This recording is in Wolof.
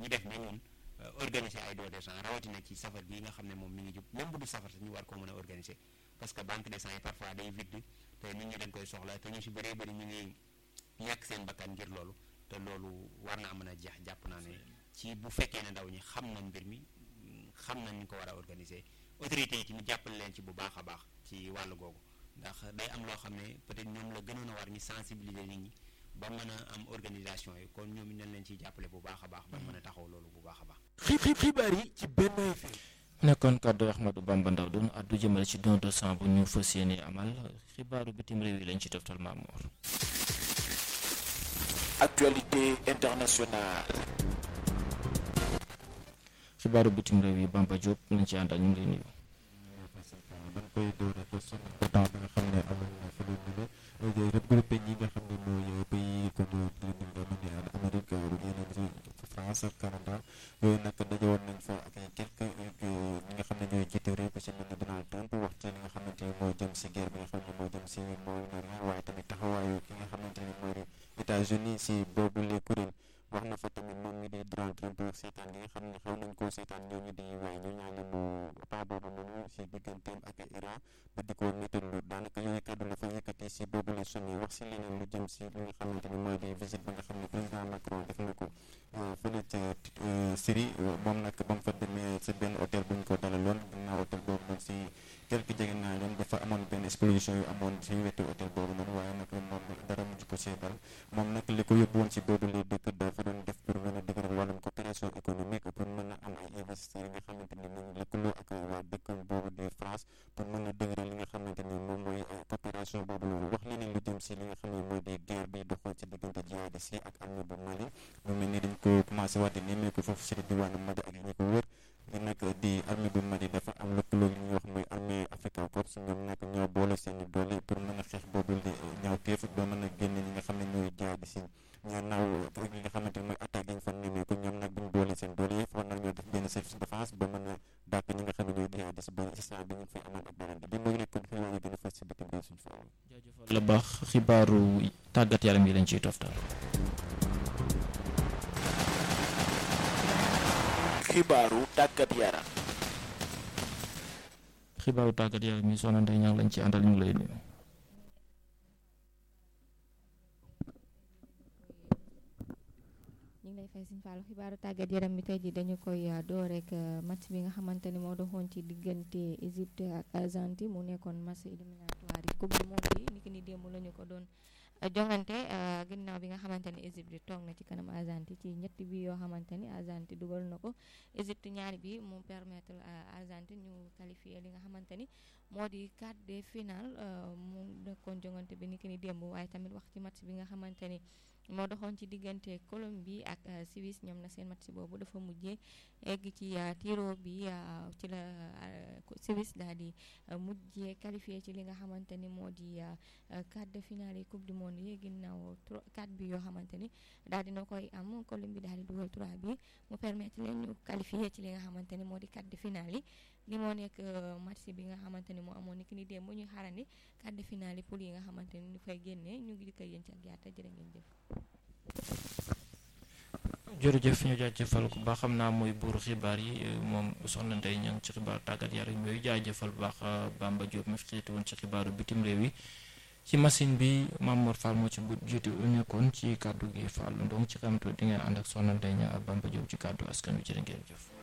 ñu def ba ñun organiser ay don de sang rawatina ci safar bii nga xam ne moom mi ngi jub même bu du safar te ñu war ko mën a organiser parce que banque de sang yi parfois day vide te nit ñi dañ koy soxla te ñu si bëree bëri ñu ngi ñàkk seen bakkan ngir loolu te loolu war naa mën a jeex jàpp naa ne ci bu fekkee ne ndaw ñi xam nañ mbir mi xam nañ ñu ko war a organiser autorités yi tamit jàppale leen ci bu baax a baax ci wàllu googu ndax day am loo xam ne peut-être ñoom la gënoon a war ñu sensibiliser nit ñi ba mën a am organisation yi kon ñoom ñu leen ciy jàppale bu baax a baax ba mën a taxaw loolu bu baax a baax. xibaar yi ci benn FM. nekkoon kàddu Ahmadou Bamba Ndaw doon addu jëmale ci don de sang bu ñu fas yéene amal xibaaru bitim réew yi lañ ci toftal Mamour. actualité internationale. xibaaru bitim réew yi Bamba Diop lañ ci àndal ñu ngi lay nuyu. dañ koy door rek son temps bi nga xam ne amoon na fi lu ne regroupé ñi nga xam ne mooy pays comme li ñu doon ni Amérique yeneen ci France ak Canada yooyu nag daje woon nañ fa ak ay quelques ñi nga xam ne ñooy jiite réew ko ci mel ne Donald Trump wax ci li nga xamante ni moo jëm si guerre bi nga xam ne moo jëm si Moyen-Orient waaye tamit taxawaayu ki nga xamante ni mooy États-Unis si boobu les kuréel wax na fa tamit moom mi di Donald Trump seetaan li nga xam ne xew nañ koo seetaan ñooñu di waaye ñu ñaale mu pas boobu noonu si digganteem ak Iran ba di ko méttilu daanaka yooyu kaddu la fa yëkkati si boobu la sommet wax si leneen lu jëm si li nga xamante ni mooy di visite ba nga xam ne président Macron def na ko fële ca Syrie moom nag ba mu fa demee si benn hôtel bu ñu ko dalaloon ginnaaw hôtel boobu noonu si quelques jege naa leen dafa amoon benn explosion yu amoon si wetu hôtel boobu noonu waaye nag moom dara mujj ko see dal moom nag li ko yóbbu woon si boobu la dëkk dafa doon def pour mën a dëgëral wàllum coopération économique pour mën a am ay investisseurs yi nga xamante ni moom lëkkaloo ak waa dëkk boobu di France pour mën a dëgëral li nga xamante ni moom mooy coopération boobu loolu wax leneen lu jëm si li nga xam ne mooy di guerre bi doxoon ci diggante jihadistes yi ak armée bu Mali mu mel ni dañ ko commencé waat di nemmeeku foofu si diwaanu Mali ak ñi ko wër li nag di armée bu Mali dafa am lëkkaloo li ñuy wax mooy armée Africa Corps ñoom nag ñoo boole seen i doole pour mën a xeex boobu di ñaawteef ba mën a génne ñi nga xam ne ñooy jihadistes yi ñoo naaw li nga xamante ni mooy attaque yi ñu fa nemmeeku ñoom nag bu ñu boole seen doole yi war nañoo def benn service défense ba mën a dàkk ñi nga xam ne ñooy jihadistes ba instant bi ñu ngi fay amal ak beneen bi mooy nekk xibaar yi gën a fës si bitim réew suñu fa jaajëfal la baax xibaaru tàggat yaram yi lañ ciy toftal. xibaaru tàggat yaram. xibaaru tàggat yaram yi soxna Ndeye Niang lañ ci àndal ñu ngi lay nuyu. ñu ngi lay fay Sëñ Fallu xibaaru tàggat yaram bi tey ji dañu koy door rek match bi nga xamante ni moo doxoon ci diggante Égypte ak Argentine mu nekkoon match éliminatoire yi coupe du monde yi niki ni démb la ñu ko doon jongante ginnaaw bi nga xamante ni Égypte toog na ci kanam Argentine ci ñetti bi yoo xamante ni Argentine dugal na ko Égypte ñaari bi mu permettre Argentine ñu qualifier li nga xamante ni moo di quart de finale mu nekkoon jongante bi niki ni démb waaye tamit wax ci match bi nga xamante ni moo doxoon ci diggante Colombie ak Suisse ñoom na seen match boobu dafa mujjee egg ci tiro bi ci la Suisse daal di mujjee qualifié ci li nga xamante ni moo di quart de finale yi coupe du monde yi ginnaaw quatre bi yoo xamante ni daal dina koy am Colombie daal di dugal trois bi mu permettre leen ñu qualifié ci li nga xamante ni moo di quart de finale yi li moo nekk match bi nga xamante ni moo amoon ni ki ni démb ñuy xaarandi quart de finale yi pour yi nga xamante ni ñu fay génnee ñu ngi di koy yéen ci ak yaata jërë ngeen jëf jërëjëf ñu jaajëfal ku baax xam naa mooy buuru xibaar yi moom soxna Ndeye Niang ci xibaar tàggat yaram yooyu jaajëfal bu baax Bamba Diop mi fi xiiti woon ci xibaaru bitim réew yi ci machine bi Mamour Fall moo ci bu jiitu nekkoon ci kàddu gi Fall donc ci xamtu di ngeen ànd ak soxna Ndeye Niang ak Bamba Diop ci kàddu askan wi jërë ngeen jëf